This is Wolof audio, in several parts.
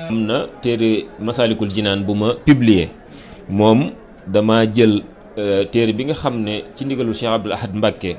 am na téere Masaalikul Jinaan bu ma publier moom dama jël téere bi nga xam ne ci ndigalu Cheikh Abdoul Ahad Mbacké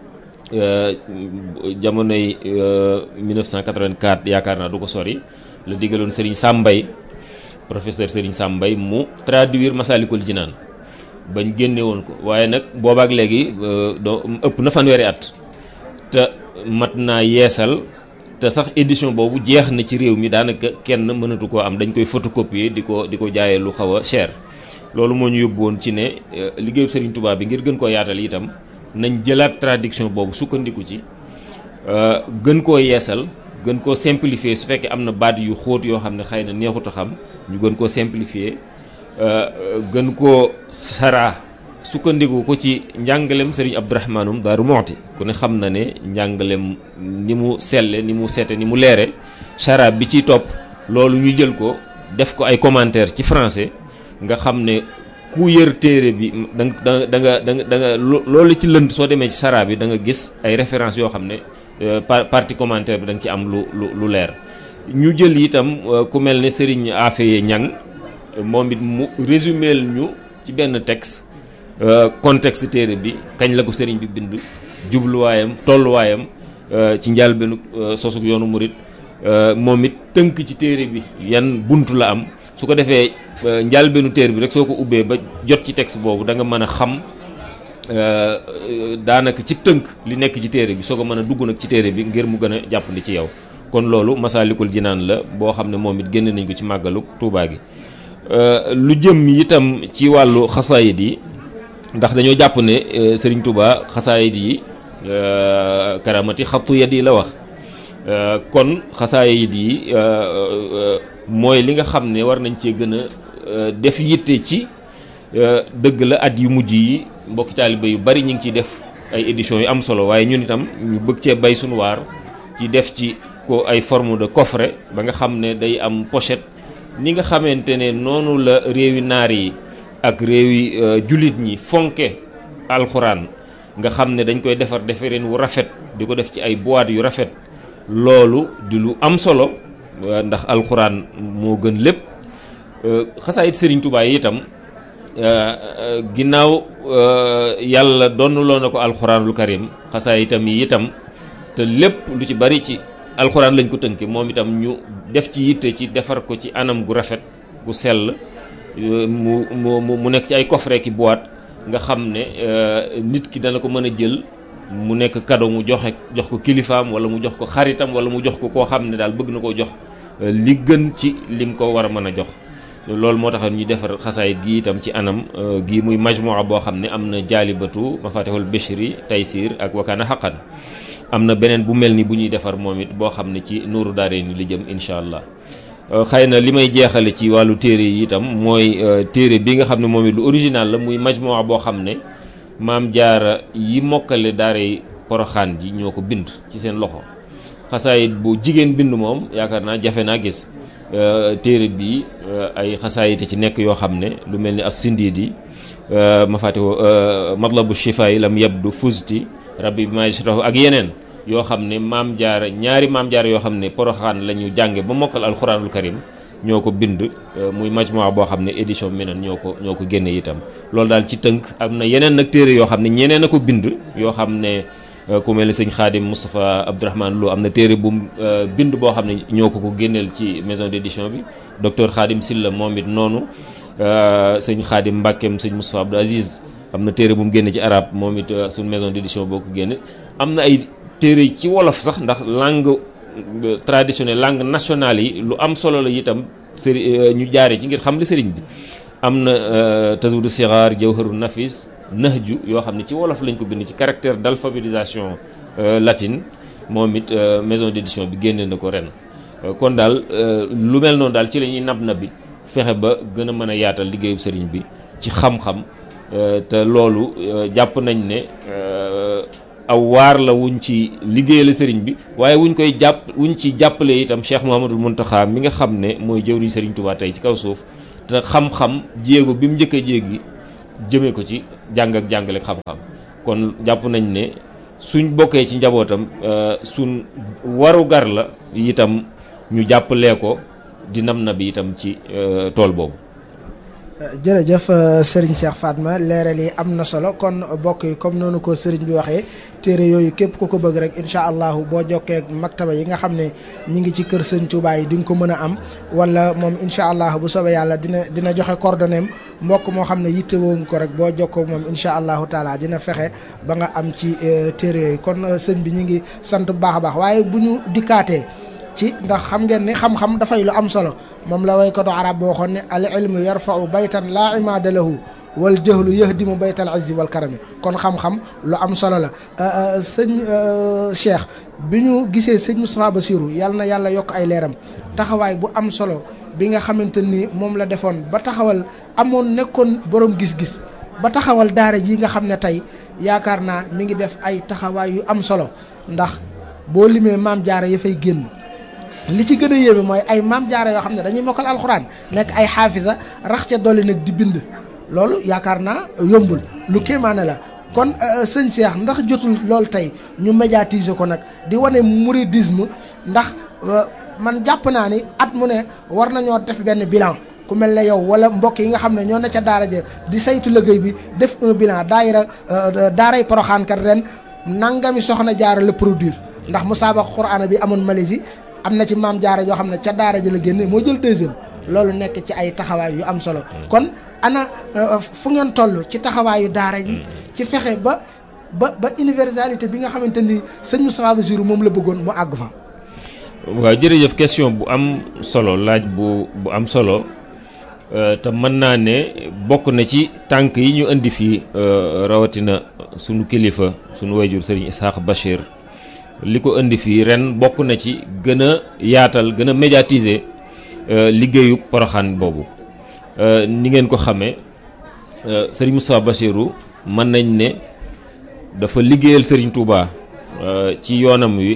jamonoy 1984 yaakaar naa du ko sori la digaloon Serigne Sambay professeur Serigne Sambay mu traduire Masaalikul Jinaan bañ génne woon ko waaye nag boobaak léegi doo ëpp na fanweeri at te mat naa yeesal te sax édition boobu jeex na ci réew mi daanaka kenn mënatu koo am dañ koy photocopier di ko di ko jaayee lu xaw a cher loolu moo ñu yóbbu woon ci ne liggéeyu Serigne Touba bi ngir gën koo yaatal itam nañ jëlaat traduction boobu sukkandiku ci gën koo yeesal gën koo simplifier su fekkee am na baat yu xóot yoo xam ne xëy na neexut a xam ñu gën koo simplifier gën koo saraa sukkandiku ko ci njàngalem Serigne Abdourahmanum Daaru Moxti ku ne xam na ne njàngalem ni mu selle ni mu sete ni mu leere saraa bi ciy topp loolu ñu jël ko def ko ay commentaire ci français nga xam ne ku yër téere bi da nga da nga da nga da nga loolu ci lënd soo demee ci saraa bi da nga gis ay références yoo xam ne partie commentaire bi da nga ci am lu lu lu leer ñu jël itam ku mel ne Serigne Afeye Ñang moom it mu résumé ñu ci benn texte contexte téere bi kañ la ko Serigne bi bind jubluwaayam tolluwaayam ci njëlbéenu sosug yoonu murit moom it tënk ci téere bi yan buntu la am su ko defee njëlbéenu téere bi rek soo ko ubbee ba jot ci texte boobu da nga mën a xam daanaka ci tënk li nekk ci téere bi soo ko mën a dugg nag ci téere bi ngir mu gën a jàppandi ci yow kon loolu Masaalikul Jinaan la boo xam ne moom it génne nañ ko ci màggalu Tuubaa gi lu jëm itam ci wàllu xasaayid yi ndax dañoo jàpp ne Serigne Touba xasaayid yi karamati xattu yad yi la wax kon xasaayid yi mooy li nga xam ne war nañ cee gën a def yitte ci dëgg la at yu mujj yi mbokki taaliba yu bari ñu ngi ciy def ay éditions yu am solo waaye ñun itam ñu bëgg cee bay suñu waar ci def ci ko ay forme de coffret ba nga xam ne day am pochette ni nga xamante ne noonu la réewi naar yi ak réewi jullit ñi fonke alxuraan nga xam ne dañ koy defar defareen wu rafet di ko def ci ay boîte yu rafet loolu di lu am solo ndax alxuraan moo gën lépp xasaayit Serigne Touba yi itam ginnaaw yàlla donnuloo na ko alxuraanul karim xasaayitam yi itam te lépp lu ci bari ci alxuraan lañ ko tënke moom itam ñu def ci yitte ci defar ko ci anam gu rafet gu sell mu mu mu nekk ci ay coffret ki boîte nga xam ne nit ki dana ko mën a jël mu nekk cadeau mu joxe jox ko kilifaam wala mu jox ko xaritam wala mu jox ko koo xam ne daal bëgg na koo jox li gën ci lim ko war a mën a jox loolu moo tax ñu defar xasaayit gi itam ci anam gi muy majmua boo xam ne am na jaalibatu mafatihul bishri taysir ak wakaana xaqan am na beneen bu mel ni bu ñuy defar moom it boo xam ne ci nuuru daare ni li jëm incha allah xëy na li may jeexale ci wàllu téere yi itam mooy téere bi nga xam ne moom it lu original la muy majmua boo xam ne maam jaara yi mokkale daare poroxaan ji ñoo ko bind ci seen loxo xasaayit bu jigéen bind moom yaakaar naa jafe naa gis téere bi ay xasaayite ci nekk yoo xam ne lu mel ni as sindiidi ma fàtte ko matlabu shifaay lam yabdu fusti rabbi bi majrahu ak yeneen yoo xam ne maam jaara ñaari maam jaara yoo xam ne poroxaan la ñu jànge ba mokkal alxuraanul karim ñoo ko bind muy majmua boo xam ne édition minan ñoo ko ñoo ko génne itam loolu daal ci tënk am na yeneen nag téere yoo xam ne ñeneen a ko bind yoo xam ne ku mel ni sëñ Xaadim Moustapha Abdourahmane Lo am na téere bu bind boo xam ne ñoo ko ko génneel ci maison d'édition bi docteur Xaadim Silla moom it noonu sëñ Xaadim Mbàkkeem sëñ Moustapha Abdou Aziz am na téere bu mu génne ci arab moom it suñ maison d'édition boo ko génne am na ay téere ci wolof sax ndax langue traditionnelle langue nationale yi lu am solo la itam sëri ñu jaare ci ngir xam li sëriñ bi am na tazawudu sixaar jawharu nafis nahju yoo xam ne ci wolof lañ ko bind ci caractère d'alphabétisation latine moom it maison d'édition bi génne na ko ren kon daal lu mel noonu daal ci la ñuy nab na bi fexe ba gën a mën a yaatal liggéeyu sëriñ bi ci xam-xam te loolu jàpp nañ ne aw waar la wuñ ci liggéeyal sëriñ bi waaye wuñ koy jàpp wuñ ci jàppale itam Cheikh Mouhamadul Mountakha mi nga xam ne mooy jëwriñ sëriñ Touba tey ci kaw suuf te xam-xam jéego bi mu njëkk a jéegi jëmee ko ci jàng ak jàngale xam-xam kon jàpp nañ ne suñ bokkee ci njabootam suñ waru gar la itam ñu jàppalee ko di nam na bi itam ci tool boobu jërëjëf Serigne Cheikh Fatma leeral yi am na solo kon bokk yi comme noonu ko Serigne bi waxee téere yooyu képp ku ko bëgg rek incha allahu boo jokkee ak maktaba yi nga xam ne ñi ngi ci kër Sëñ Touba yi di nga ko mën a am wala moom incha allah bu soobee yàlla dina dina joxe coordonnées mbokk moo xam ne yittewoo nga ko rek boo jokkoo moom incha allahu taala dina fexe ba nga am ci téere yooyu kon sëñ bi ñu ngi sant bu baax a baax waaye bu ñu dikkaatee. ci ndax xam ngeen ni xam-xam dafay lu am solo moom la waykatu arab boo waxoon ne al ilmu yarfau baytan laa imaada lahu wal jahlu yahdimu baytal izzi wal karami kon xam-xam lu am solo la sëñ Cheikh bi ñu gisee sëñ Moustapha Bassirou yàlla na yàlla yokk ay leeram taxawaay bu am solo bi nga xamante ni moom la defoon ba taxawal amoon nekkoon borom gis-gis ba taxawal daara ji nga xam ne tey yaakaar naa mi ngi def ay taxawaay yu am solo ndax boo limee maam jaara ya fay génn li ci gën a yéeme mooy ay maam jaara yoo xam ne dañuy mokkal alxuraan nekk ay xaafisa rax ca dolli nag di bind loolu yaakaar naa yombul lu kéemaane la kon sëñ Cheikh ndax jotul loolu tey ñu médiatiser ko nag di wane mouridisme ndax man jàpp naa ni at mu ne war nañoo def benn bilan ku mel ne yow wala mbokk yi nga xam ne ñoo ne ca daara ja di saytu liggéey bi def un bilan daayira daaray poroxaan kat ren nangami soxna jaara la produire ndax musaabaqa quraan bi amoon Malaisie am na ci maam jaara yoo xam ne ca daara ji la génne moo jël deuxième loolu nekk ci ay taxawaay yu am solo kon ana fu ngeen toll ci taxawaayu daara ji ci fexe ba ba ba universalité bi nga xamante ni sëñ Moustapha Bassirou moom la bëggoon mu àgg fa waaw jërëjëf question bu am solo laaj bu bu am solo te mën naa ne bokk na ci tànk yi ñu indi fii rawatina sunu kilifa sunu wayjur sëriñ Ishaq Bachir li ko indi fii ren bokk na ci gën a yaatal gën a médiatiser liggéeyu poroxaan boobu ni ngeen ko xamee sëriñ Moustapha Bassirou mën nañ ne dafa liggéeyal sëriñ Touba ci yoonam wi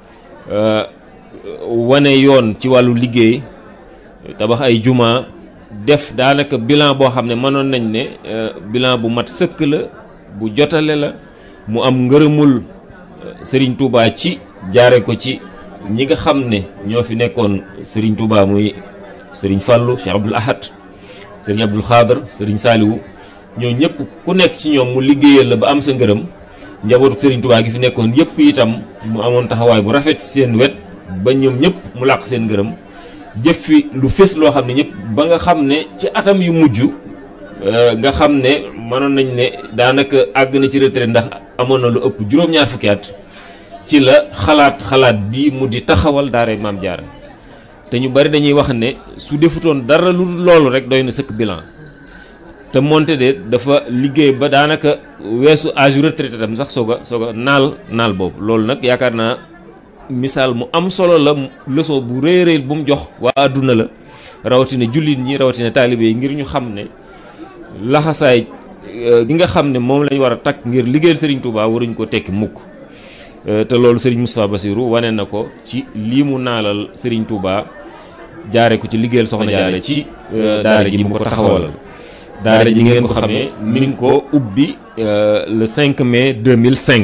wane yoon ci wàllu liggéey tabax ay juma def daanaka bilan boo xam ne mënoon nañ ne bilan bu mat sëkk la bu jotale la mu am ngërëmul Sëriñ Touba ci jaare ko ci ñi nga xam ne ñoo fi nekkoon Sëriñ Touba muy Sëriñ Fallou Cheikh Abdoul Ahad Sëriñ Abdoul Khadr Sëriñ Saliou ñoo ñëpp ku nekk ci ñoom mu liggéeyal la ba am sa ngërëm njabootu Sëriñ Touba gi fi nekkoon yëpp itam mu amoon taxawaay bu rafet ci seen wet ba ñoom ñëpp mu làq seen ngërëm jëf fi lu fés loo xam ne ñëpp ba nga xam ne ci atam yu mujj nga xam ne mënoon nañ ne daanaka àgg na ci retraite ndax amoon na lu ëpp juróom-ñaar fukki at ci la xalaat xalaat bi mu di taxawal daara maam jaara te ñu bari dañuy wax ne su defutoon dara lu loolu rek doy na sëkk bilan te moonte de dafa liggéey ba daanaka weesu âge retraité tam sax soog a soog a naal naal boobu loolu nag yaakaar naa misaal mu am solo la leçon bu rëy rëy bu mu jox waa àdduna la rawatina jullit ñi rawatina taalibe yi ngir ñu xam ne laxasaay gi nga xam ne moom lañ war a takk ngir liggéeyal Serigne Touba waruñ ko tekki mukk te loolu Serigne Moustapha Bassirou wane na ko ci lii mu naalal Serigne Touba jaare ko ci liggéeyal soxna jaare ci daara ji mu ko taxawalal daara ji ngeen ko xamee mi ngi ko ubbi le 5 mai 2005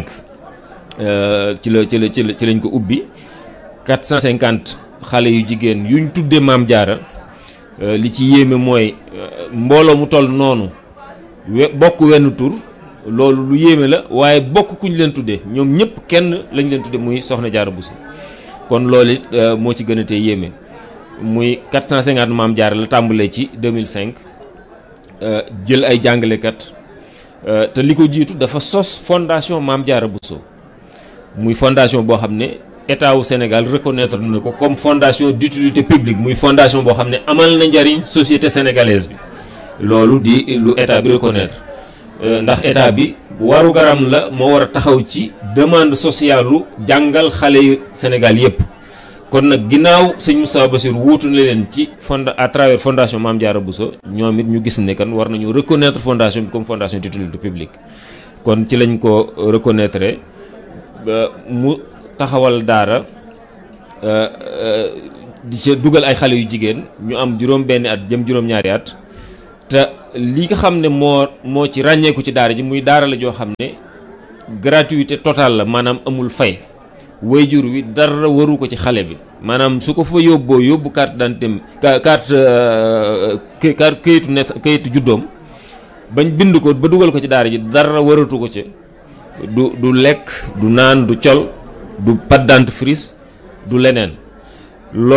ci la ci la ci la ci lañ ko ubbi 450 xale yu jigéen yuñ tuddee maam jaara li ci yéeme mooy mbooloo mu toll noonu we bokk wenn tur loolu lu yéeme la waaye bokk kuñ leen tuddee ñoom ñëpp kenn lañ leen tuddee muy soxna jaara Bousso kon loolu it moo ci gën a tee yéeme muy 450 maam jaara la tàmbalee ci 2005 jël ay jàngalekat te li ko jiitu dafa sos fondation maam jaara Bousso muy fondation boo xam ne état wu Sénégal reconnaître na ko comme fondation d'utilité publique muy fondation boo xam ne amal na njariñ société sénégalaise bi loolu di lu état bi reconnaître ndax état bi waru garam la moo war a taxaw ci demande sociale lu jàngal xale yu Sénégal yépp kon nag ginnaaw sëñ Moustapha Bassirou wuutu na leen ci fond à travers fondation Mame Diarra Bousso ñoom it ñu gis ne kan war nañu reconnaître fondation bi comme fondation d'utilité publique kon ci lañ ko reconnaître mu taxawal daara di ca dugal ay xale yu jigéen ñu am juróom benni at jëm juróom-ñaari at te li nga xam ne moo moo ci ràññeeku ci daara ji muy daara la joo xam ne gratuité totale la maanaam amul fay wayjur wi dara waru ko ci xale bi maanaam su ko fa yóbboo yóbbu carte d'identité carte carte kayitu nes kayitu juddoom bañ bind ko ba dugal ko ci daara ji dara waratu ko ci du du lekk du naan du col du pâte dentifrice du leneen